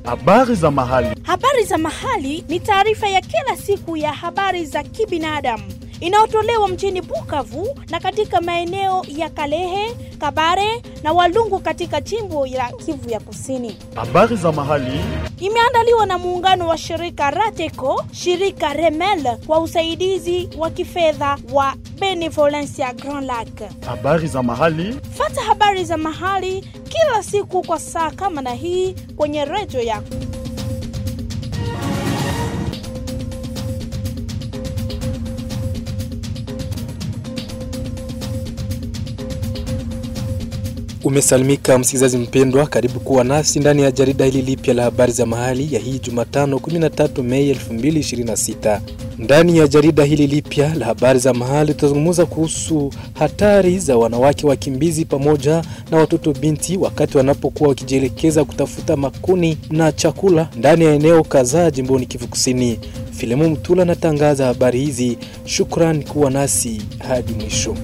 Habari za mahali. Habari za mahali ni taarifa ya kila siku ya habari za kibinadamu inayotolewa mjini Bukavu na katika maeneo ya Kalehe, Kabare na Walungu katika jimbo la Kivu ya Kusini. Habari za mahali. Imeandaliwa na muungano wa shirika Rateco, shirika Remel kwa usaidizi wa kifedha wa Benevolencia Grand Lac. Habari za mahali. Fata habari za mahali kila siku kwa saa kama na hii kwenye redio yako. Umesalimika msikilizaji mpendwa, karibu kuwa nasi ndani ya jarida hili lipya la habari za mahali ya hii Jumatano 13 Mei 2026. Ndani ya jarida hili lipya la habari za mahali tutazungumza kuhusu hatari za wanawake wakimbizi pamoja na watoto binti wakati wanapokuwa wakijielekeza kutafuta makuni na chakula ndani ya eneo kadhaa jimboni Kivu Kusini. Filemu Mtula anatangaza habari hizi. Shukran kuwa nasi hadi mwisho.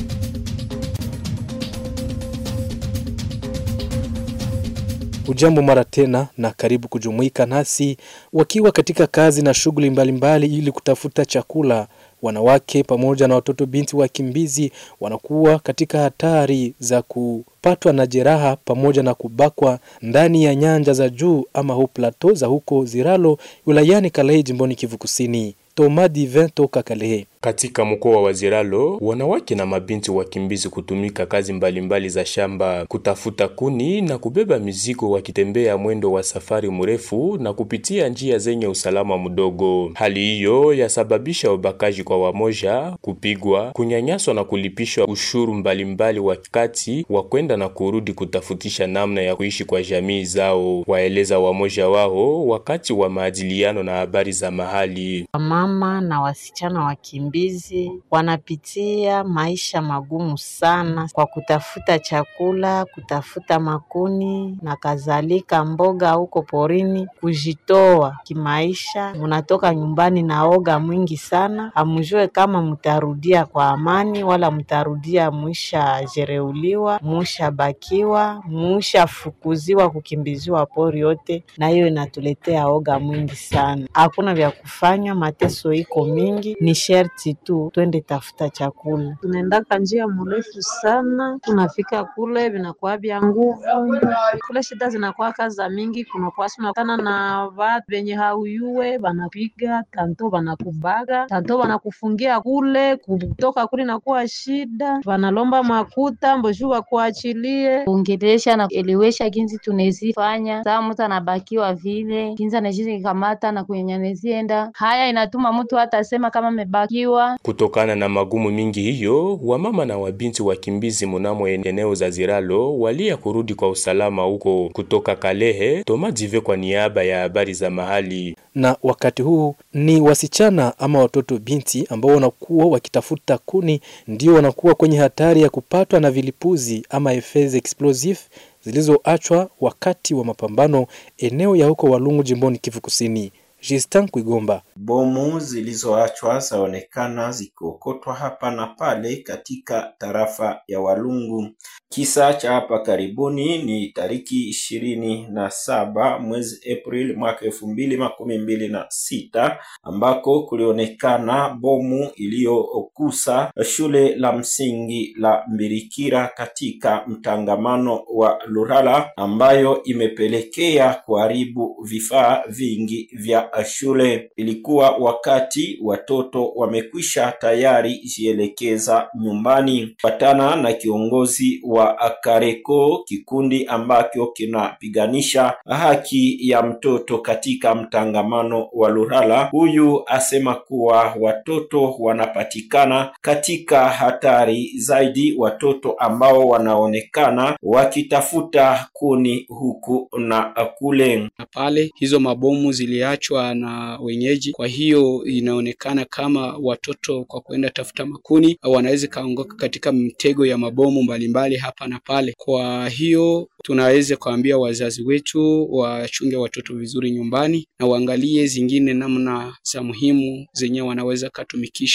Ujambo mara tena na karibu kujumuika nasi wakiwa katika kazi na shughuli mbalimbali ili kutafuta chakula. Wanawake pamoja na watoto binti wakimbizi wanakuwa katika hatari za kupatwa na jeraha pamoja na kubakwa ndani ya nyanja za juu ama hu plateau za huko Ziralo wilayani Kalehe jimboni Kivu Kusini. Toma Divin toka Kalehe. Katika mkoa wa Ziralo, wanawake na mabinti wakimbizi kutumika kazi mbalimbali mbali za shamba, kutafuta kuni na kubeba mizigo, wakitembea mwendo wa safari mrefu na kupitia njia zenye usalama mdogo. Hali hiyo yasababisha ubakaji kwa wamoja, kupigwa, kunyanyaswa na kulipishwa ushuru mbalimbali wakati wa kwenda na kurudi kutafutisha namna ya kuishi kwa jamii zao, waeleza wamoja wao wakati wa maadiliano na habari za mahali. Mama na wasichana wakimbizi wakimbizi wanapitia maisha magumu sana kwa kutafuta chakula, kutafuta makuni na kadhalika, mboga huko porini, kujitoa kimaisha. Munatoka nyumbani na oga mwingi sana, hamjue kama mtarudia kwa amani wala mtarudia mwisha jereuliwa, musha bakiwa, musha fukuziwa, kukimbiziwa pori yote, na hiyo inatuletea oga mwingi sana. Hakuna vya kufanya, mateso iko mingi, ni sherti tu twende tafuta chakula. Tunaendaka njia mrefu sana, tunafika kule vinakuwa vya nguvu kule, shida zinakuwa kaza mingi, kunakuwa sunakana na vatu venye hauyue, vanapiga tanto, vanakubaga tanto, vanakufungia kule, kutoka kule nakuwa shida, vanalomba makuta mboshu wakuachilie ongelesha na elewesha ginzi tunezifanya saa mtu anabakiwa vile ginzi anajizi kamata na kunyanyanezienda haya, inatuma mtu hata sema kama amebakiwa Kutokana na magumu mingi hiyo, wamama na wabinti wakimbizi munamo eneo za Ziralo walia kurudi kwa usalama huko. Kutoka Kalehe, Toma Dive kwa niaba ya habari za mahali. Na wakati huu ni wasichana ama watoto binti ambao wanakuwa wakitafuta kuni ndio wanakuwa kwenye hatari ya kupatwa na vilipuzi ama effets explosif zilizoachwa wakati wa mapambano eneo ya huko Walungu jimboni Kivu Kusini. Justin Kwigomba. Bomu zilizoachwa zaonekana zikiokotwa hapa na pale katika tarafa ya Walungu. Kisa cha hapa karibuni ni tariki ishirini na saba mwezi Aprili mwaka elfu mbili makumi mbili na sita ambako kulionekana bomu iliyokusa shule la msingi la Mbirikira katika mtangamano wa Lurala ambayo imepelekea kuharibu vifaa vingi vya shule. Ilikuwa wakati watoto wamekwisha tayari jielekeza nyumbani. Patana na kiongozi wa Kareko, kikundi ambacho kinapiganisha haki ya mtoto katika mtangamano wa Lurala, huyu asema kuwa watoto wanapatikana katika hatari zaidi, watoto ambao wanaonekana wakitafuta kuni huku na kule na pale. Hizo mabomu ziliachwa na wenyeji, kwa hiyo inaonekana kama watoto kwa kuenda tafuta makuni wanaweza kaongoka katika mtego ya mabomu mbalimbali hapa na pale. Kwa hiyo tunaweza kuambia wazazi wetu wachunge watoto vizuri nyumbani na waangalie zingine namna za muhimu zenye wanaweza katumikisha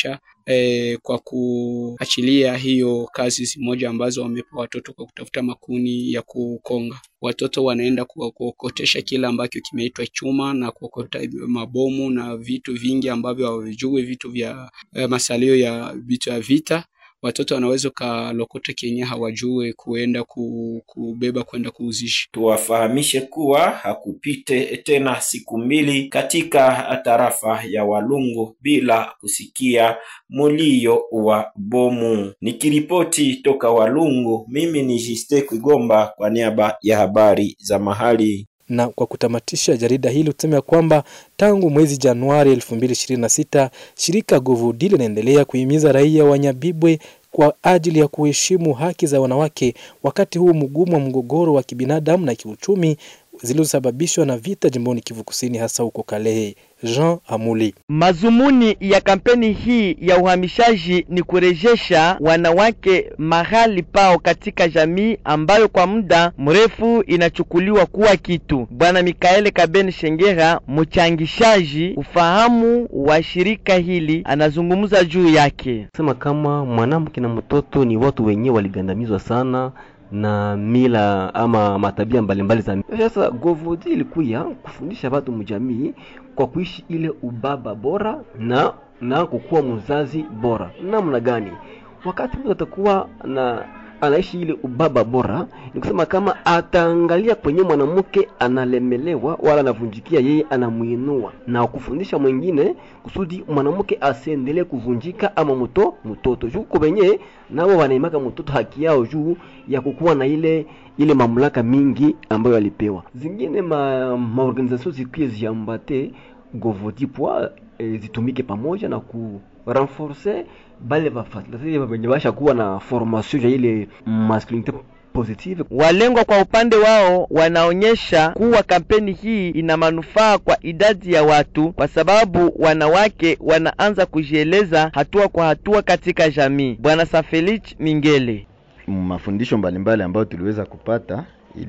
eh, kwa kuachilia hiyo kazi zimoja ambazo wamepa watoto kwa kutafuta makuni ya kukonga. Watoto wanaenda ku- kuokotesha kile ambacho kimeitwa chuma na kuokota mabomu na vitu vingi ambavyo hawavijui, vitu vya eh, masalio ya vitu ya vita watoto wanaweza ukalokota kenye hawajue kuenda ku, kubeba kwenda kuuzisha. Tuwafahamishe kuwa hakupite tena siku mbili katika tarafa ya Walungu bila kusikia mulio wa bomu. Nikiripoti toka Walungu, mimi ni Jiste Kwigomba kwa niaba ya habari za mahali. Na kwa kutamatisha jarida hili tuseme ya kwamba tangu mwezi Januari 2026 shirika Govudi linaendelea kuhimiza raia wa Nyabibwe kwa ajili ya kuheshimu haki za wanawake wakati huu mgumu wa mgogoro wa kibinadamu na kiuchumi zilizosababishwa na vita jimboni Kivu Kusini, hasa huko Kalehe. Jean Amuli. Mazumuni ya kampeni hii ya uhamishaji ni kurejesha wanawake mahali pao katika jamii ambayo kwa muda mrefu inachukuliwa kuwa kitu. Bwana Mikaele Kabeni Shengera, mchangishaji ufahamu wa shirika hili, anazungumza juu yake. sema kama mwanamke na mtoto ni watu wenyewe waligandamizwa sana na mila ama matabia mbalimbali za sasa. Govodi ilikuya kufundisha watu mjamii kwa kuishi ile ubaba bora na na kukuwa mzazi bora. Namna gani? Wakati mtu atakuwa na anaishi ile ubaba bora, ni kusema kama ataangalia kwenye mwanamke analemelewa wala anavunjikia, yeye anamuinua na kufundisha mwingine kusudi mwanamke asiendelee kuvunjika ama mto mtoto juu kwa wenyewe nao wanaimaka mtoto haki yao juu ya kukuwa na ile ile mamlaka mingi ambayo alipewa. Zingine ma, maorganisation zikuye ziambate govodi pwa e, zitumike pamoja na ku renforcer bale bafasilitateur wenye basha kuwa na formation ya ile masculinite positive. Walengwa kwa upande wao wanaonyesha kuwa kampeni hii ina manufaa kwa idadi ya watu, kwa sababu wanawake wanaanza kujieleza hatua kwa hatua katika jamii. Bwana Safelich Mingele mafundisho mbalimbali ambayo tuliweza kupata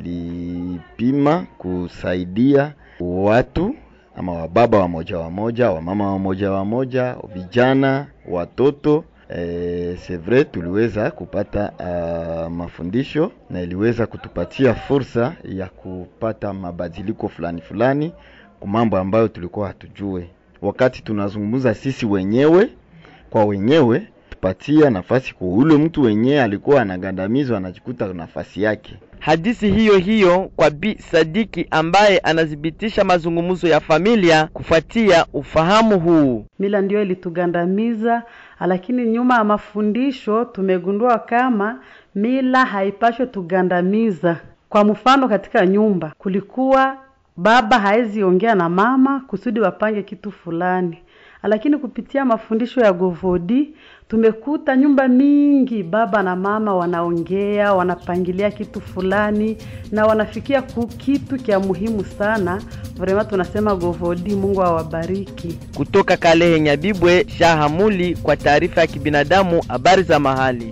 ilipima kusaidia watu ama wababa wamoja wamoja, wamama wamoja wamoja, vijana, watoto eh, c'est vrai tuliweza kupata uh, mafundisho na iliweza kutupatia fursa ya kupata mabadiliko fulani fulani kwa mambo ambayo tulikuwa hatujue. Wakati tunazungumza sisi wenyewe kwa wenyewe, tupatia nafasi kwa ule mtu wenyewe alikuwa anagandamizwa, anajikuta nafasi yake. Hadithi hiyo hiyo kwa Bi Sadiki ambaye anathibitisha mazungumzo ya familia kufuatia ufahamu huu. Mila ndio ilitugandamiza, lakini nyuma ya mafundisho tumegundua kama mila haipashwe tugandamiza. Kwa mfano, katika nyumba kulikuwa baba haezi ongea na mama kusudi wapange kitu fulani, lakini kupitia mafundisho ya Govodi tumekuta nyumba mingi baba na mama wanaongea, wanapangilia kitu fulani na wanafikia ku kitu kya muhimu sana. Vrema tunasema Govodi, Mungu awabariki. Kutoka Kalehe Nyabibwe, Shahamuli kwa taarifa ya kibinadamu, habari za mahali.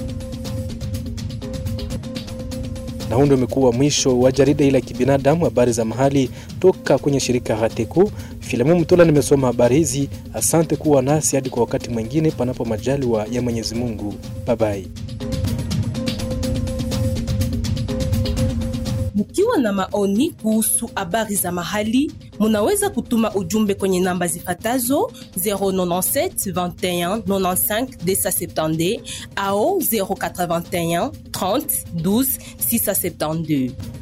Na huu ndio umekuwa mwisho wa jarida hili la kibinadamu, habari za mahali toka kwenye shirika Hateku. Filamu Mtola nimesoma habari hizi. Asante kuwa nasi hadi kwa wakati mwingine, panapo majaliwa ya Mwenyezi Mungu. Babai. Mkiwa na maoni kuhusu habari za mahali, munaweza kutuma ujumbe kwenye namba zifatazo 097 21 95 270 au 081 30 12 672.